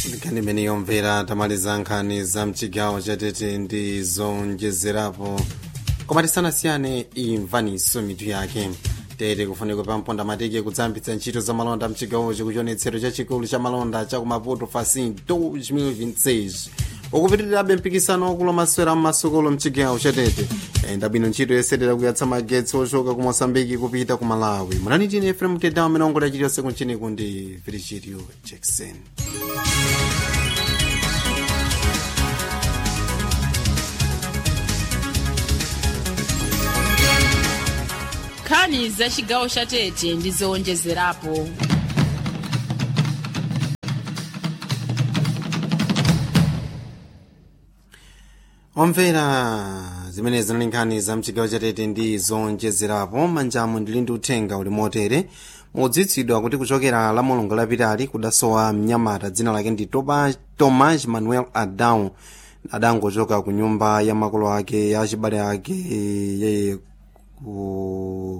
nkhani imene yomvera tamaliza nkhani za mchigawo chatete ndi zonjezerapo koma tisanasiyane imvaniso mitu yake tete kufunika pamponda matiki kudzambitsa ntchito za malonda mchigawochi kuchionetsero chachikulu cha malonda cha kumaputo facin 2026 ukupitirirabe mpikisano wakulu masewera mmasukulu mchigawo chatete yayenda bwino ntchito yosetera kuyatsa magetsi ochoka ku mosambiki kupita ku malawi munani tine efrem tedawo amene ongola chiliyonse kunchiniku ndi virgilio jackson nkhani za chigawo cha tete ndi zowonjezerapo omvera zimene zinali nkhani za mchigawo chatete ndi zonjezerapo manjamu ndili ndi uthenga uli motere mudziwitsidwa kuti kuchokera la mulungu lapitali kudasowa mnyamata dzina lake ndi Toba- tomas manuel adão adangochoka ku nyumba ya makolo ake ya achibale ake yeye ku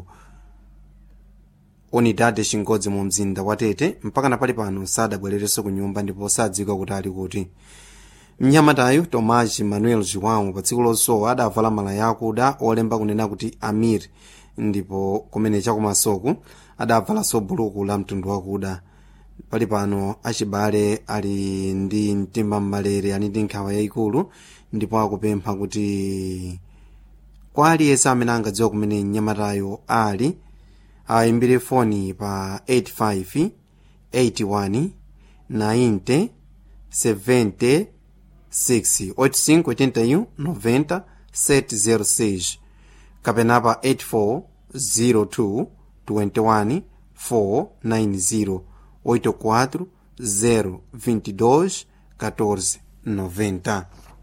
unidade chingodzi mu mzinda wa tete mpaka napali pano sadabwererenso ku nyumba ndipo sadziwika kuti ali kuti mnyamatayu tomas manuel joão pa tsiku losowa adavala malaya akuda olemba kunena kuti amir ndipo kumene chakumasoku adavalanso buluku la mtundu wakuda pali pano achibale ali ndi mtima mmalere ali ndi nkhawa yayikulu ndipo akupempha kuti kwa aliyense amene angadziwa kumene mnyamatayo ali ayimbire foni pa 85 81 90 70 6 85 81 90 706 kapena pa 84 02 21 490 84 0 22 14 90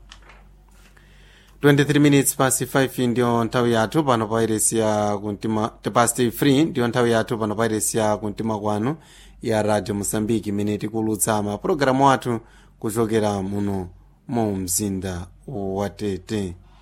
23 minutes past 5 ndiyo nthawi yathu pano pa iresi ya kumtima past 3 ndiyo nthawi yathu pano pa iresi ya kumtima kwanu ya radio mosambiki imene tikulutsa mapulogalamu athu kuchokera muno mu mzinda wa tete